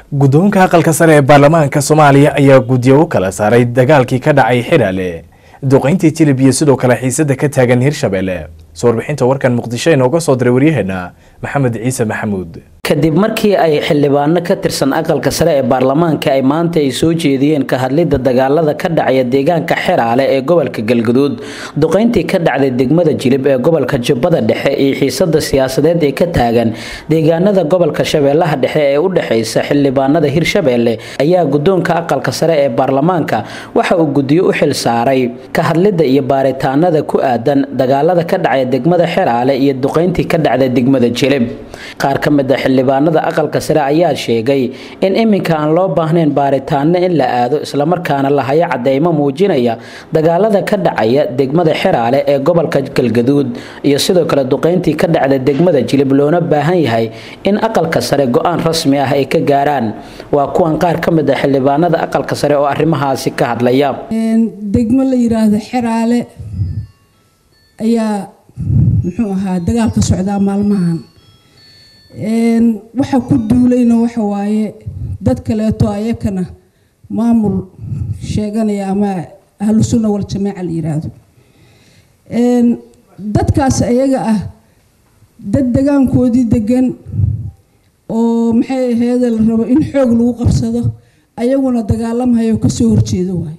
guddoonka aqalka sare ee baarlamaanka soomaaliya ayaa guddiyo u kala saaray dagaalkii ka dhacay xidhaale duqayntii jilib iyo sidoo kale xiisada ka taagan hirshabelle soo warbixinta warkan muqdisho inooga soo diray waryaheena maxamed ciise maxamuud kadib markii ay xildhibaano ka tirsan aqalka sare ee baarlamaanka ay maanta ay soo jeediyeen ka hadlidda dagaalada ka dhacaya deegaanka xeraale ee gobolka galguduud duqayntii ka dhacday degmada jilib ee gobolka jubbada dhexe iyo xiisada siyaasadeed ee ka taagan deegaanada gobolka shabeellaha dhexe ee u dhexeysa xildhibaanada hirshabelle ayaa guddoonka aqalka sare ee baarlamaanka waxa uu guddiyo u xil saaray ka hadlidda iyo baaritaanada ku aadan dagaalada ka dhacaya degmada xeraale iyo duqayntii ka dhacday degmada jilib qaar ka mid a xildhibaanada aqalka sare ayaa sheegay in iminka aan loo baahnayn baaritaano in la aado islamarkaana la hayo cadeymo muujinaya dagaalada ka dhacaya degmada xeraale ee gobolka galgaduud iyo sidoo kale duqayntii ka dhacda degmada jilib loona baahan yahay in aqalka sare go-aan rasmi ah ay ka gaaraan waa kuwan qaar ka mid a xildhibaanada aqalka sare oo arrimahaasi ka hadlaya degmo la yiraahdo xeraale ayaa muxuu ahaa dagaal ka socdaa maalmahan waxa ku duulayna waxa waaye dad kaleeto ayakana maamul sheeganaya ama ahlu sunna wal jamaaca la yiraahdo dadkaas ayaga ah dad degaankoodii degan oo maxay aheede la rabo in xoog lagu qabsado ayaguna dagaalamahayo kasoo horjeedo waaye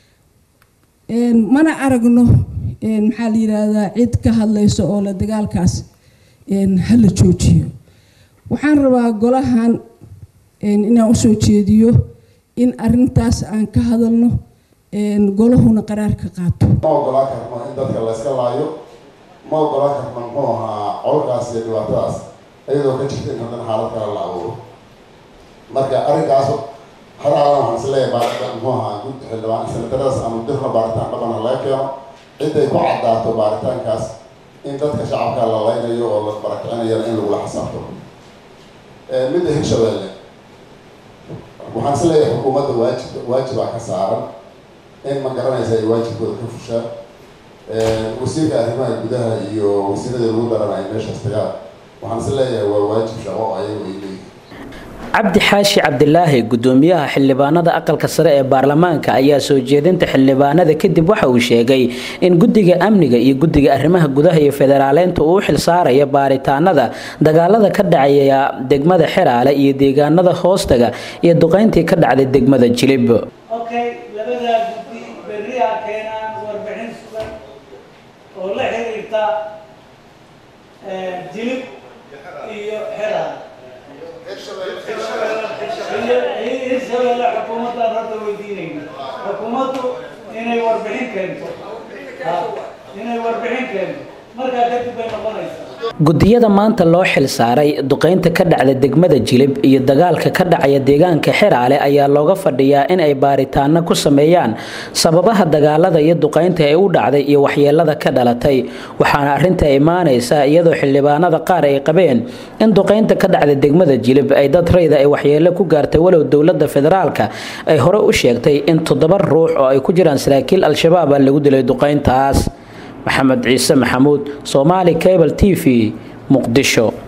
mana aragno maxaa la yiraahdaa cid ka hadlayso oo la dagaalkaas hala joojiyo waxaan rabaa golahan inaan usoo jeediyo in arintaas aan ka hadalno golahuna qaraar ka qaato ma ogolaan karno in dadka layska laayo ma ogolaan karno muxuu ahaa colkaas iyo dhibaatadaas iyadoo ka jirta in haddana xaalad kale la abuuro marka arrinkaas haraadan waxaan isleeyahay baarita muxuu ahaa gud xildhibaan sanadaradaas ama dirna baaritaan dhaqana laga keeno ciday ku caddaato baaritaankaas in dadka shacabka la laynayo oo la barakicinayana in lagula xisaabto midda hirshabelle waxaan is leeyahay xukuumadda waajib waajibaa ka saaran in ma garanaysa ay waajibkooda ka fushaan wasiirka arrimaha gudaha iyo wasiirada lagu daranayo meeshaas tagaan waxaan is leeyahay waa waajib shaqo ayagu ay leeyihin cabdi xaashi cabdilaahi gudoomiyaha xildhibaanada aqalka sare ee baarlamaanka ayaa soo jeedinta xildhibaanada kadib waxa uu sheegay in guddiga amniga iyo guddiga arrimaha gudaha iyo federaaleynta uu u xil saaraya baaritaanada dagaalada ka dhacaya degmada xeraale iyo deegaanada hoostaga iyo duqayntii ka dhacday degmada jilib labadaa guddi berriha keenaan warbixin sugan oo la xiriirta jilib iyo xeraale hirshabelle xukuumaddan horta weydiinayna xukuumaddu inay warbixin keento inay warbixin keento markaa kadib bay noqonaysaa gudiyada maanta loo xil saaray duqaynta ka dhacda degmada jilib iyo dagaalka ka dhacaya deegaanka xeraale ayaa looga fadhiyaa in ay baaritaano ku sameeyaan sababaha dagaalada iyo duqaynta ee u dhacday iyo waxyeelada ka dhalatay waxaana arrinta imaanaysa iyadoo xildhibaanada qaar ay qabeen in duqaynta ka dhacda degmada jilib ay dad rayda ay waxyeelo ku gaartay walow dowlada federaalka ay hore u sheegtay in toddoba ruux oo ay ku jiraan saraakiil al-shabaab a lagu dilay duqayntaas maxamed ciise maxamuud soomaali cable t v muqdisho